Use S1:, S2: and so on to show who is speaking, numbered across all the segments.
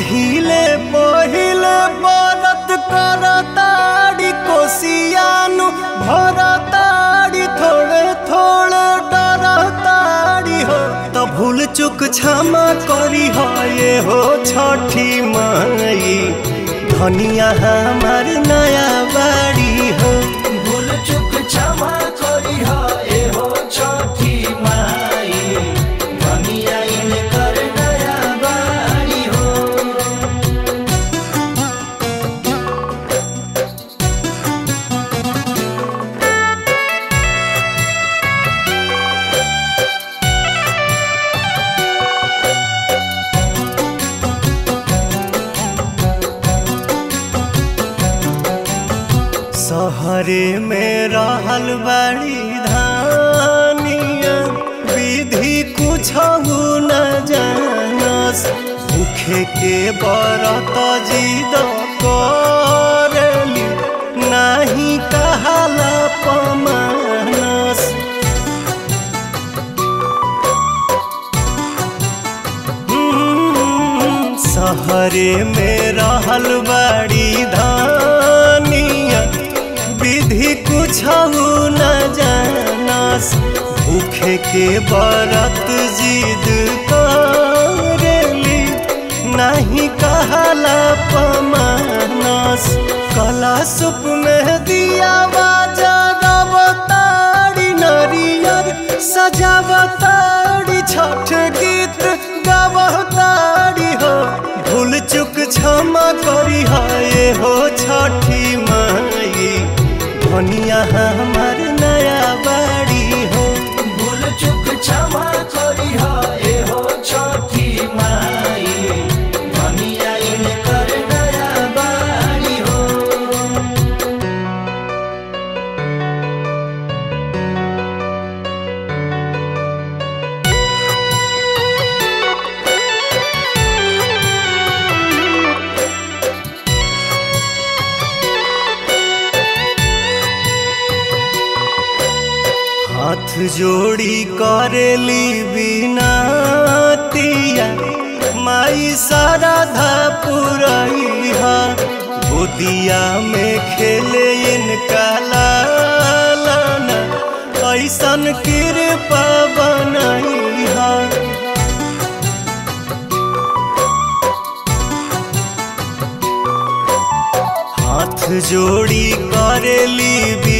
S1: पहिले पहिले बरत करताड़ी कोसियानु भरताड़ी थोड़े थोड़े डरताड़ी हो त भूल चुक क्षमा करी हो ये हो छठी माई धनिया हमार नया बाड़ी हो
S2: भूल चुक क्षमा करी हा ए हो छठी माई धनिया इनकर नया बाड़ी हो
S1: सहरे में रहल बड़ी धानिया विधि कुछ न जानस भूखे के बरत जिद करली नाही कहाला पमानस हम्म, सहरे में रहल बड़ी धानिया विधि कुछ न जानस भूखे के बरत जिद करेली नहीं कहला पमानस कला सुप में दिया बाजारी नरियर सजावताड़ी छठ गीत गावताड़ी हो भूल चुक क्षमा करी हो ये हो छठी माई धनिया हमार नया बाड़ी हो
S2: भूल चुक क्षमा करी हा ए हो छठी माई धनिया इनकर नया बाड़ी हो
S1: हाथ जोड़ी करेली बिनतिया माई साराधा पुरैहा गोदिया में खेले इनका लालना ऐसन कृपा बनैहा हाथ जोड़ी करेली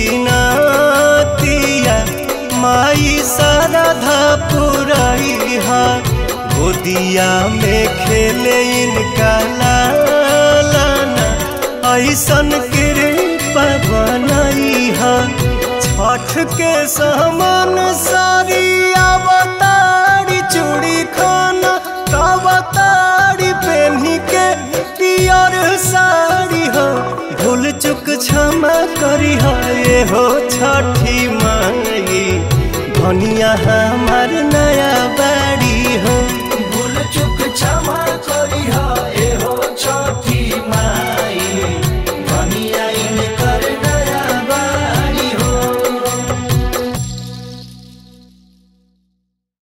S1: बिनतिया माई साराधा पुरैहा गोदिया में खेले इनका लालना ऐसन कृपा बनैहा छठ के समान सारी अवतारी चूड़ी खाना अवतारी पेन्ही के पियर साड़ी हो भूल चुक क्षमा करी हो ये हो छठी माई धनिया हमार नया बाड़ी हो
S2: भूल चुक क्षमा